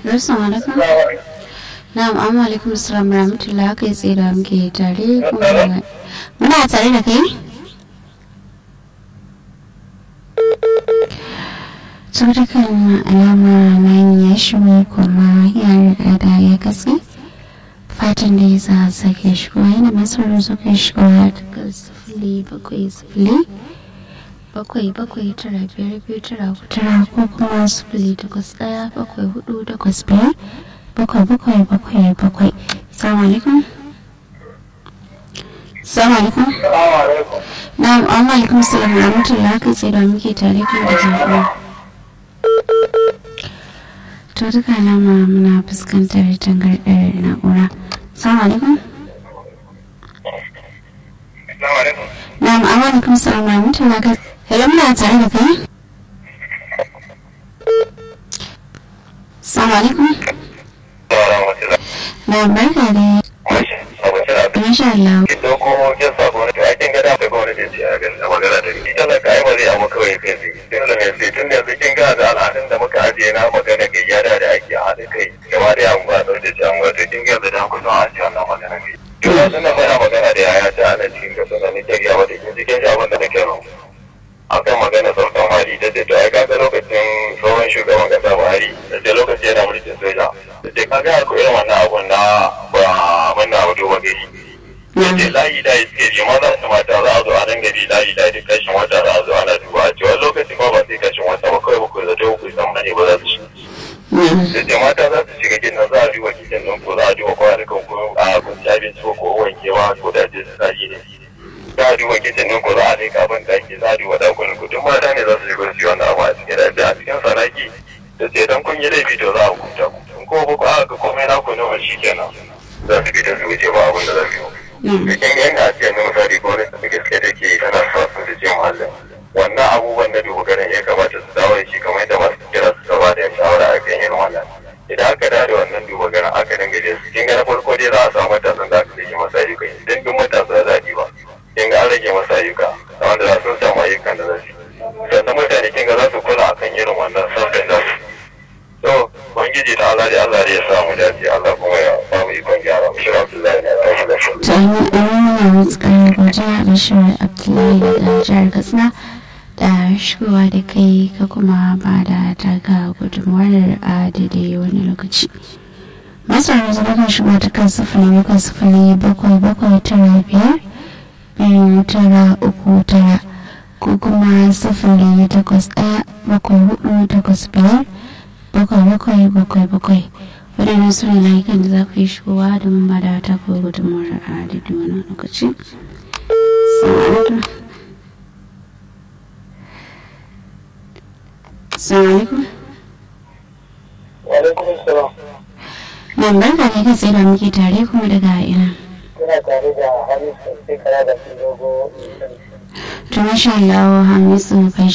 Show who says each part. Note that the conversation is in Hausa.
Speaker 1: Assalamu alaikum. Na'am, amma alaikum assalam rahmatullah kai tsaye da muke tare kuma muna tare da kai? Tsoron alama nan ya shigo kuma ya riga da ya katse. Fatan da ya za sake shigo yana masarar suka shigo daga sifili bakwai sifili. bakwai bakwai tara biyar biyu tara tara ko kuma sifili takwas ɗaya bakwai hudu takwas biyar bakwai bakwai bakwai bakwai salamu alaikum salamu alaikum na'am amma alaikum salam rahmatullah kai tsaye da muke tare kan da jama'a to duka alama muna fuskantar tangarɗar na'ura salamu alaikum na'am amma alaikum salam rahmatullah kai Hello, muna tare da kai? Salamu alaikum. Na barka da Masha Allah.
Speaker 2: Kin dauko kin sa gwamnati a kin gada da gwamnati ce a ganin magana da ni. Ita ka yi ba zai amma kawai kai sai. Tun da mai tun da yanzu kin ga da al'adun da muka ajiye na magana ga yada da ake haɗa kai. Gaba da yawon ba da ce an wato kin ga da kusan an ce wannan magana kai. Yau suna fara magana da yaya ta ana cikin gasa da nake gaya wata kin cikin abin da nake rawa. akan magana sautan hali da ce to ai kaga lokacin tsohon shugaban kasa buhari da ce lokaci yana mulkin soja da ce kaga akwai irin wannan abun na ba muna wato wa gari da ce layi da suke ji maza da mata za a zo a dinga bi layi da duk kashin wata za a zo ana duba a cewa lokacin ma ba sai kashin wata ba kawai bakwai zato ku san bane ba za su shi da ce mata za su shiga gidan za a duba gidan nan ko za a duba kwanukan ko a kunci abinci ko wankewa ko da ce su sa ne za a duba kicin ɗin ko za a leƙa ban ɗaki za a duba ɗakunan ku duk mata ne za su shigo su yi wannan abu a cikin da a cikin sanaki da ce dan kun yi laifi to za a hukunta ku in ko ba ku aka ga komai na ku nawa shi kenan za su fita su wuce ba abin da za su yi da kin yan a cikin na misali ko wani da gaske da ke tana sa su da ce muhallin wannan abubuwan na duba ganin ya kamata su dawo da shi kamar yadda masu kira su gaba da shawara a kan yin wannan idan aka dawo da wannan duba ganin aka dinga je su kin ga na farko dai za a samu matasan da aka yi masa ayyukan idan duk matasa za a ba kin ga an rage masa ayyuka da wanda za su samu ayyukan da za su sannan mutane kin ga za su kula akan irin wannan sabbin da su to bangiji da Allah da Allah ya samu dace Allah kuma ya ba mu ikon gyara mu shi Abdullahi ne tashi da shi
Speaker 1: To an yi ɗan mutsukar gwaja da shirin Abdullahi daga jihar Katsina da shigowa da kai ka kuma ba da taka gudunmuwar a daidai wani lokaci. Masu yanzu da kan shigo ta kan sifili bakwai sifili bakwai bakwai tara biyar biyu tara uku tara ko kuma sifili takwas ɗaya bakwai hudu takwas biyar bakwai bakwai bakwai bakwai waɗannan su ne layukan da za ku yi shigowa domin ba da ta ko gudunmawar a daidai wani lokaci. Salamu alaikum.
Speaker 2: wa alaikum assalam
Speaker 1: Nan barka ne kai tsaye da muke tare kuma daga ina.
Speaker 2: ina tare da Hamisu sai kara da dogo
Speaker 1: To masha Allah Hamisu kai